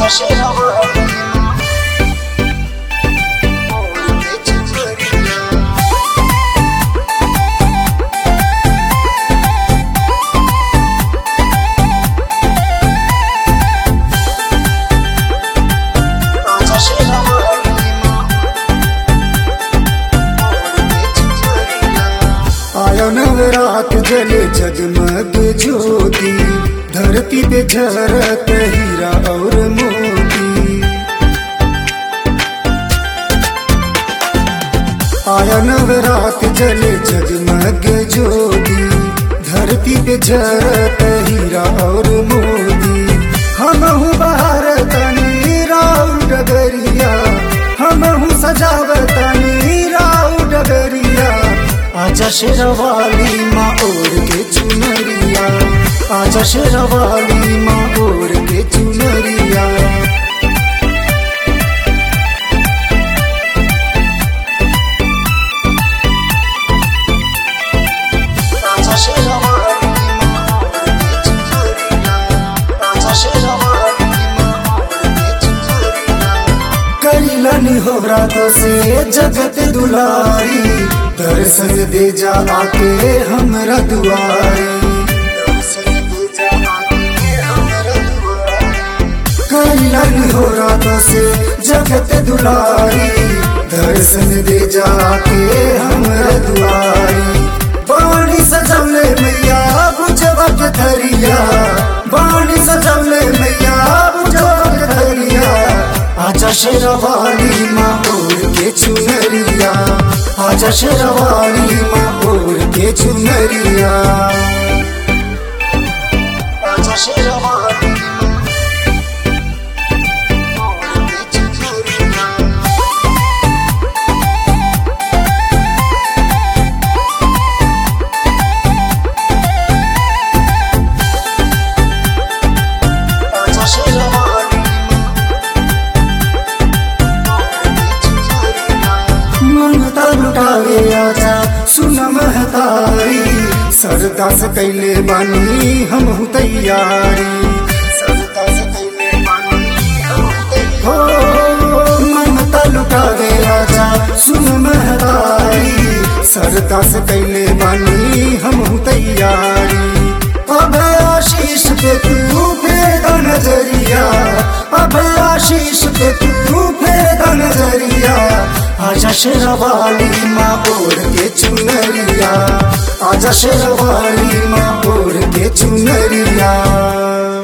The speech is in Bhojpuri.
आजा शेरावाली मोर के चुनरिया आजा शेरावाली मोर के चुनरिया आया नवरात जले जगमग ज्योति धरती पे झरत हीरा और मोती आया नवरात जले जगमग ज्योति धरती पे झरत हीरा और मोती हमहू बाहर तनी राउ डगरिया हमहू सजावतनी राउ डगरिया आजा शेरवाली माँ ओढ़ के चुनरिया आजा शेरवाली माँ ओढ़ के चुनरिया आजा शेरावाली मोर के चुनरिया आजा शेरावाली मोर के चुनरिया कैलनी हो रातों से जगत दुलारी दर्शन दे जा आके हमरा दुआरी दर्शन दे जा आके हमरा दुआरी कैलनी हो रातों से जगत दुलारी दर्शन दे जा आके हमरा दुआरी बाणी सजौले मैया बुझवा के धरिया बाणी सजौले मैया बुझवा के धरिया आजा शेरवाली माँ ओढ़ के चुनरिया आजा शेरवाली माँ ओढ़ के चुनरिया आजा शेरावाली मोर के चुनरिया आजा शेरावाली मोर के चुनरिया ममता लुटावे आजा सुन महतारी सरदा से कैले बानी हम तैयारी सरदा से कैले बानी हम हो ममता लुटावे आजा सुन महतारी सरदा से कैले बानी हम तैयारी अब आशीष पे तू फेर नजरिया अब आशीष पे तू फेर नजरिया आजा शेरवाली माँ ओढ़ के चुनरिया आजा शेरवाली माँ ओढ़ के चुनरिया